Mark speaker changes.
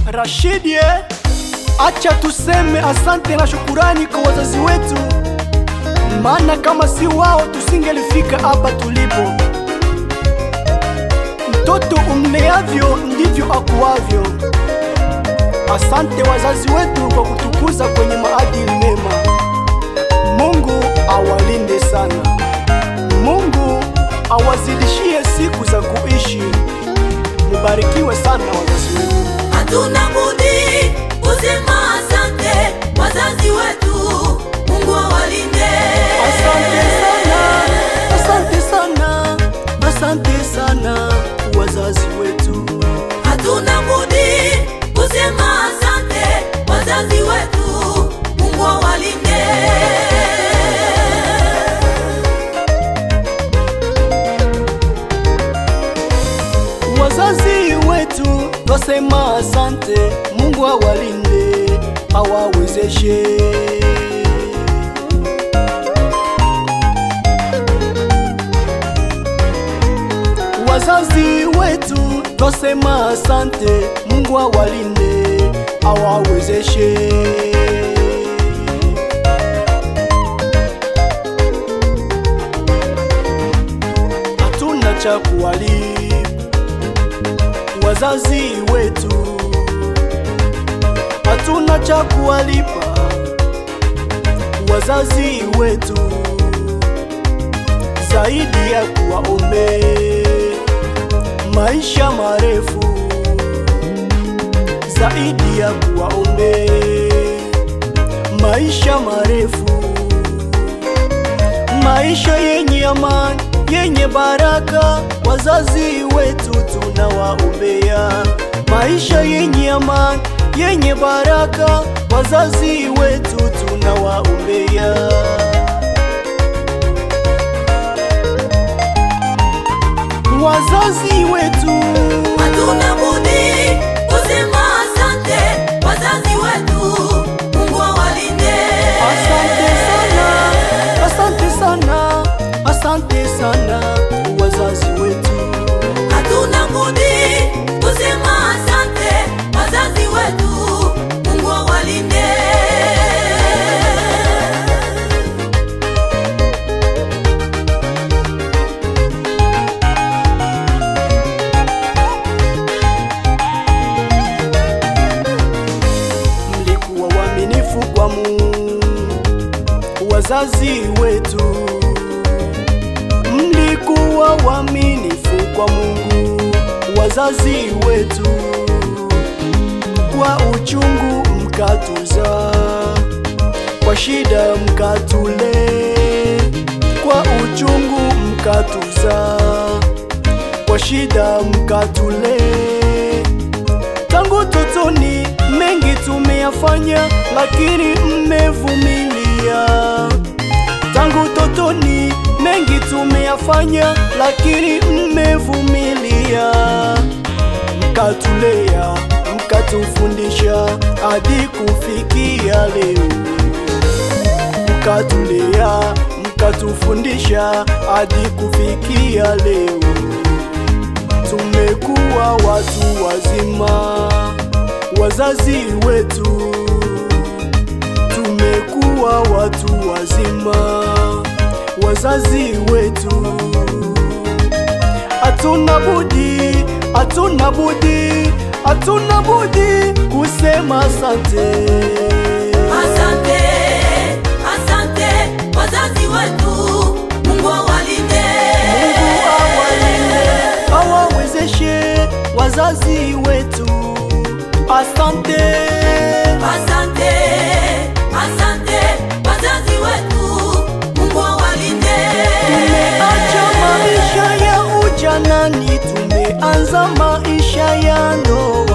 Speaker 1: Rashidi, eh? acha tuseme asante na shukurani kwa wazazi wetu, maana kama si wao tusingelifika hapa tulipo. Mtoto umleavyo ndivyo akuavyo. Asante wazazi wetu kwa kutukuza kwenye maadili mema. Mungu awalinde sana. Mungu awazidishie siku za kuishi. Mubarikiwe sana wazazi wetu.
Speaker 2: Hatuna budi kusema asante wazazi wetu, Mungu awalinde.
Speaker 1: Asante sana, asante sana, asante sana wazazi wetu.
Speaker 2: Hatuna budi kusema asante wazazi wetu, Mungu awalinde.
Speaker 1: Wazazi wetu twasema asante, Mungu awalinde, awawezeshe. Wazazi wetu twasema asante, Mungu awalinde, awawezeshe. Hatuna cha kuwalipa wazazi wetu, hatuna cha kuwalipa wazazi wetu zaidi ya kuwaombe maisha marefu, zaidi ya kuwaombe maisha marefu, maisha yenye amani, yenye baraka. Wazazi wetu tunawaombea maisha yenye amani, yenye baraka. Wazazi wetu tunawaombea. Wazazi wetu
Speaker 2: Hatuna budi kusema asante wazazi wetu, Mungu awalinde.
Speaker 1: Asante sana, asante sana, asante sana wazazi wetu.
Speaker 2: Hatuna budi kusema asante wazazi wetu, Mungu awalinde.
Speaker 1: Mlikuwa waaminifu kwa Mungu, wazazi wetu. Mlikuwa waaminifu kwa Mungu, wazazi wetu. Kwa uchungu mkatuza, kwa shida mkatule, kwa uchungu mkatuza, kwa shida mkatule tangu totoni mengi tumeyafanya, lakini mmevumilia. Tangu totoni mengi tumeyafanya, lakini mmevumilia. Mkatulea, mkatufundisha hadi kufikia leo. Mkatulea, mkatufundisha hadi kufikia leo tumekuwa watu wazima, wazazi wetu, tumekuwa watu wazima, wazazi wetu. Hatuna budi, hatuna budi, hatuna budi kusema asante.
Speaker 2: Asante, asante wazazi wetu, Mungu awalinde.
Speaker 1: Mungu awalinde, awawezeshe wazazi wetu. Asante.
Speaker 2: Asante, asante wazazi wetu, Mungu awalinde.
Speaker 1: Tumeacha maisha ya ujanani, tumeanza maisha ya ndoa.